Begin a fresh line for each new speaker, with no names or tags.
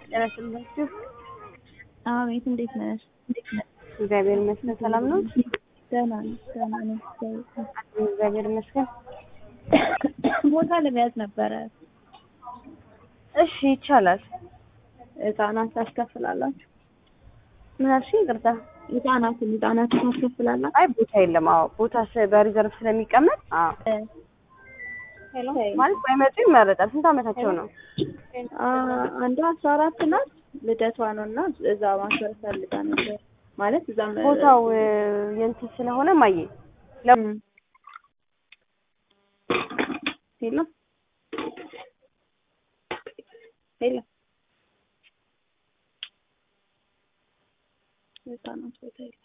ጤና ይስጥልኝ።
አቤት፣ እንዴት ነሽ?
እግዚአብሔር ይመስገን ሰላም ነው።
ደህና ነኝ፣ ደህና ነኝ።
እግዚአብሔር ይመስገን።
ቦታ ለመያዝ ነበረ።
እሺ ይቻላል።
ህጻናት ታስከፍላላችሁ?
ምን አልሽኝ? ይቅርታ።
ህጻናትን ህጻናትን ታስከፍላላችሁ?
አይ ቦታ የለም። አዎ ቦታ ስ- በሪዘርቭ ስለሚቀመጥ አዎ
ሄሎ
ማለት ባይመጡ ይመረጣል። ስንት ዓመታቸው ነው?
አንዷ አስራ አራት ናት። ልደቷ ነው እና እዛ ማክበር ፈልጋ ነበር ማለት እዛም
ቦታው እ፣ የእንትን ስለሆነ ማየ ለ-
እም። ሄሎ ሄሎ ህጻናት ቦታ የለም።